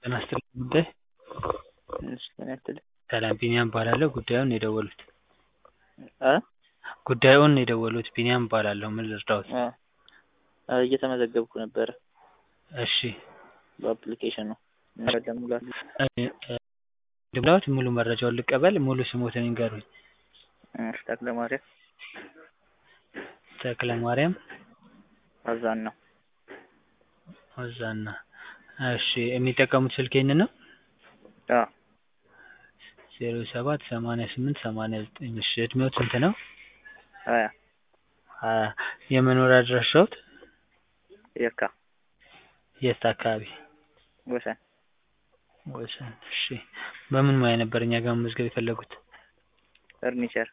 ጤና ይስጥልኝ ጉዳይ እሺ ጤና ይስጥልኝ ሰላም ቢኒያም እባላለሁ ጉዳዩን ነው የደወሉት እ ጉዳዩን ነው የደወሉት ቢኒያም እባላለሁ ምን ልርዳዎት እ እየተመዘገብኩ ነበረ እሺ በአፕሊኬሽኑ መረጃ ሙላት ልሙላዎት ሙሉ መረጃውን ልቀበል ሙሉ ስሞትን ይንገሩኝ እሺ ተክለማርያም ተክለማርያም አዛና አዛና እሺ የሚጠቀሙት ስልክ ይሄንን ነው አዎ ዜሮ ሰባት ሰማንያ ስምንት ሰማንያ ዘጠኝ እሺ እድሜዎት ስንት ነው ሀያ ሀያ የመኖሪያ አድራሻዎት የካ የት አካባቢ ወሰን ወሰን እሺ በምን ሙያ ነበር እኛ ጋር መመዝገብ የፈለጉት ፈርኒቸር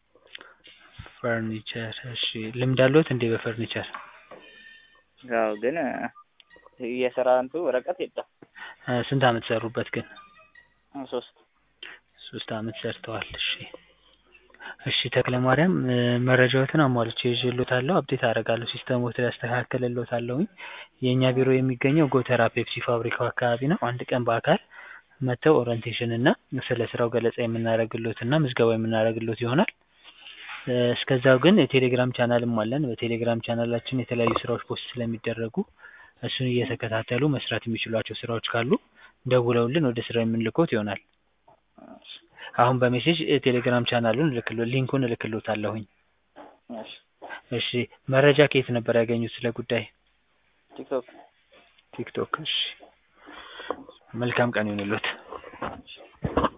ፈርኒቸር እሺ ልምድ አለዎት እንዴ በፈርኒቸር አዎ ግን የስራ እንትን ወረቀት የለም እ ስንት አመት ሰሩበት ግን ሶስት ሶስት አመት ሰርተዋል እሺ እሺ ተክለማርያም እ መረጃዎትን አሟልቼ ይዤልዎታለሁ አፕዴት አደርጋለሁ ሲስተምዎት ላይ አስተካክልልዎታለሁኝ የእኛ ቢሮ የሚገኘው ጎተራ ፔፕሲ ፋብሪካው አካባቢ ነው አንድ ቀን በአካል መጥተው ኦሪንቴሽን እና ስለ ስራው ገለጻ የምናደርግልዎት እና ምዝገባ የምናደርግልዎት ይሆናል እ እስከዛው ግን የቴሌግራም ቻናልም አለን በቴሌግራም ቻናላችን የተለያዩ ስራዎች ፖስት ስለሚደረጉ እሱን እየተከታተሉ መስራት የሚችሏቸው ስራዎች ካሉ ደውለውልን ወደ ስራው የምንልክዎት ይሆናል አሁን በሜሴጅ ቴሌግራም ቻናሉን እልክልዎ ሊንኩን እልክልዎታለሁኝ እሺ እሺ መረጃ ከየት ነበር ያገኙት ስለ ጉዳይ ቲክቶክ ቲክቶክ እሺ መልካም ቀን ይሁንልዎት